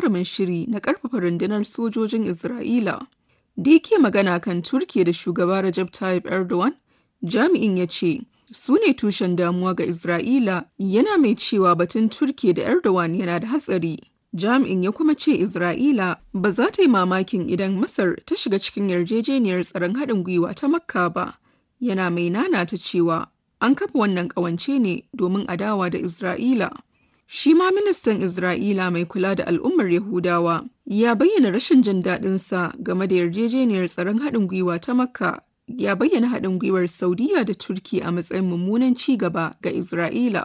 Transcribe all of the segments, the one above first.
gagarumin shiri na ƙarfafa rundunar sojojin Isra'ila. Da yake magana kan Turkiyya da shugaba Recep Tayyip Erdogan, jami'in ya ce, su ne tushen damuwa ga Isra'ila yana mai cewa batun Turkiyya da Erdogan yana da hatsari. Jami'in ya kuma ce Isra'ila ba za ta yi mamakin idan Masar ta shiga cikin yarjejeniyar tsaron haɗin gwiwa ta Makka ba. Yana mai nana ta cewa an kafa wannan ƙawance ne domin adawa da Isra'ila. Shi ma ministan Isra'ila mai kula da al'ummar Yahudawa ya bayyana rashin jin daɗinsa game da yarjejeniyar tsaron haɗin gwiwa ta Makka ya bayyana haɗin gwiwar Saudiya da Turki a matsayin mummunan ci gaba ga Isra'ila.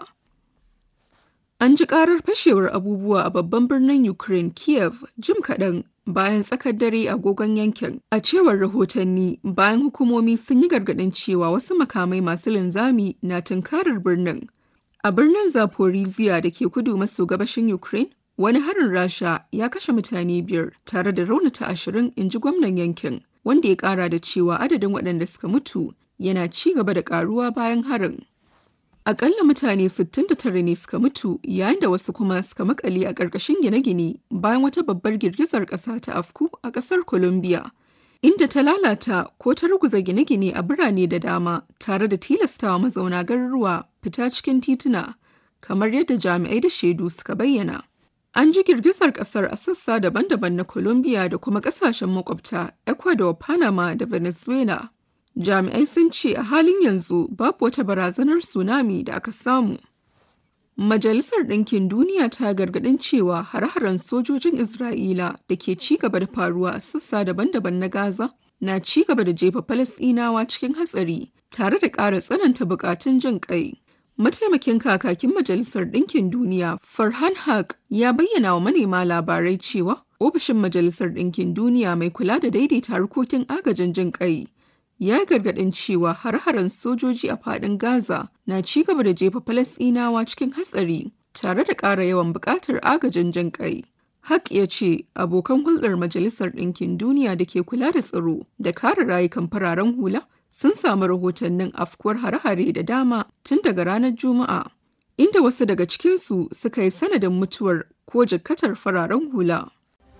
An ji ƙarar fashewar abubuwa a babban birnin Ukraine Kiev jim kaɗan bayan tsakar dare agogon yankin. A cewar rahotanni bayan hukumomi sun yi gargaɗin cewa wasu makamai masu linzami na tunkarar birnin. A birnin Zaporizhia da ke kudu maso gabashin Ukraine, wani harin Rasha ya kashe mutane biyar tare da raunata ashirin in ji gwamnan yankin. wanda ya kara da cewa adadin waɗanda suka mutu yana ci gaba da karuwa bayan harin. Akalla mutane 69 ne suka mutu yayin da wasu kuma suka makale a ƙarƙashin gine-gine bayan wata babbar girgizar ƙasa ta afku a ƙasar Colombia. Inda ta lalata ko ta ruguza gine-gine a birane da dama tare da tilastawa mazauna garuruwa fita cikin tituna, kamar yadda jami'ai da shaidu suka bayyana. An ji girgizar kasar a sassa daban-daban na Colombia da kuma kasashen makwabta Ecuador, Panama da Venezuela. Jami'ai sun ce a halin yanzu babu wata barazanar tsunami da aka samu. Majalisar Ɗinkin Duniya ta gargaɗin cewa hare-haren sojojin Isra'ila da ke ci gaba da faruwa a sassa daban-daban na Gaza na ci gaba da jefa Falasɗinawa cikin hatsari tare da ƙara tsananta buƙatun jin ƙai. Mataimakin kakakin Majalisar Ɗinkin Duniya Farhan Haq ya bayyana wa manema labarai cewa ofishin Majalisar Ɗinkin Duniya mai kula da daidaita harkokin agajin jin ƙai ya gargaɗin cewa har-haren sojoji a faɗin Gaza na ci gaba da jefa Falasɗinawa cikin hatsari tare da ƙara yawan buƙatar agajin jin ƙai. Haq ya ce abokan hulɗar Majalisar Ɗinkin Duniya da ke kula da tsaro da kare rayukan fararen hula sun samu rahotannin afkuwar hare-hare da dama tun daga ranar Juma'a, inda wasu daga cikinsu suka yi sanadin mutuwar ko jikkatar fararen hula.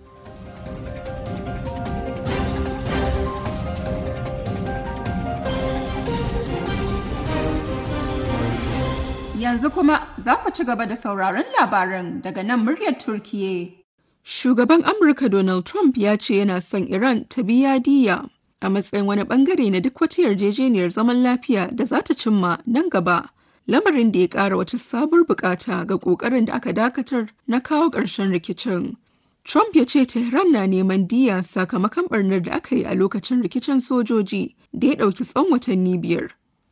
Yanzu kuma za ku ci gaba da sauraron labaran daga nan muryar Turkiye. Shugaban Amurka Donald Trump ya ce yana son Iran ta biya diya a matsayin wani bangare na duk wata yarjejeniyar zaman lafiya da za ta cimma nan gaba. Lamarin da ya ƙara wata sabuwar bukata ga ƙoƙarin da aka dakatar na kawo ƙarshen rikicin. Trump ya ce Tehran na neman diya sakamakon barnar da aka yi a lokacin rikicin sojoji da ya ɗauki tsawon watanni biyar.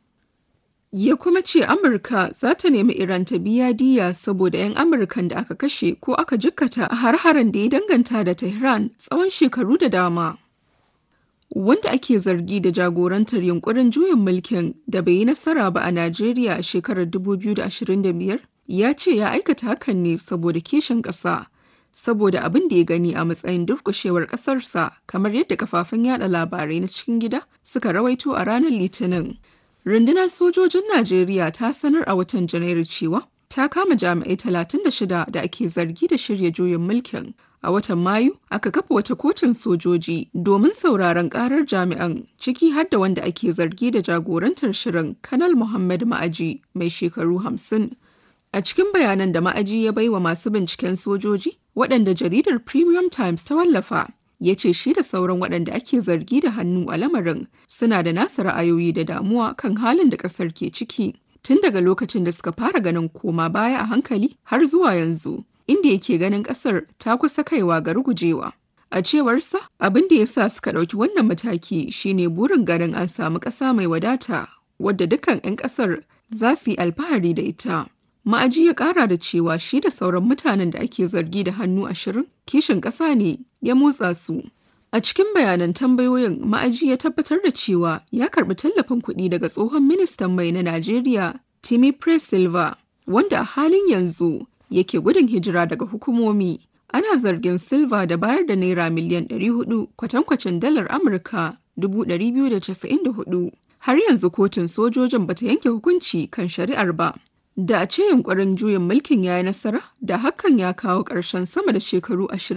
Ya kuma ce Amurka za ta nemi Iran ta biya diya saboda 'yan Amurkan da aka kashe ko aka jikkata a har-haren da ya danganta da Tehran tsawon shekaru da dama. Wanda ake zargi da jagorantar yunkurin juyin mulkin da bai yi nasara ba a Najeriya a shekarar 2025 ya ce ya aikata hakan ne saboda kishin ƙasa. Saboda abin da ya gani a matsayin durƙushewar ƙasarsa kamar yadda kafafen yada labarai na cikin gida suka rawaito a ranar Litinin. Rundunar sojojin Najeriya ta sanar a watan Janairu cewa ta kama jami'ai 36 da ake zargi da shirya juyin mulkin. A watan Mayu aka kafa wata kotun sojoji domin sauraron karar jami'an ciki har da wanda ake zargi da jagorantar shirin Kanal Muhammad Ma'aji mai shekaru 50. A cikin bayanan da Ma'aji ya baiwa masu binciken sojoji waɗanda jaridar Premium Times ta wallafa ya ce shi da sauran waɗanda ake zargi da hannu a lamarin suna da nasa ra'ayoyi da damuwa kan halin da ƙasar ke ciki tun daga lokacin da suka fara ganin koma baya a hankali har zuwa yanzu inda yake ganin ƙasar ta kusa kaiwa ga rugujewa. A cewarsa abin da ya sa suka ɗauki wannan mataki shine burin ganin an samu ƙasa mai wadata wadda dukkan 'yan ƙasar za su yi alfahari da ita. Ma'aji ya ƙara da cewa shi da sauran mutanen da ake zargi da hannu ashirin kishin ƙasa ne ya motsa su. A cikin bayanan tambayoyin ma'aji ya tabbatar da cewa ya karɓi tallafin kuɗi daga tsohon ministan mai na Najeriya Timi Silva wanda a halin yanzu yake gudun hijira daga hukumomi. Ana zargin Silva da bayar da naira miliyan 400 kwatankwacin dalar Amurka 294. Har yanzu kotun sojojin bata yanke hukunci kan shari'ar ba. Da a ce yunkurin juyin mulkin ya yi nasara, da hakan ya kawo ƙarshen sama da shekaru ashirin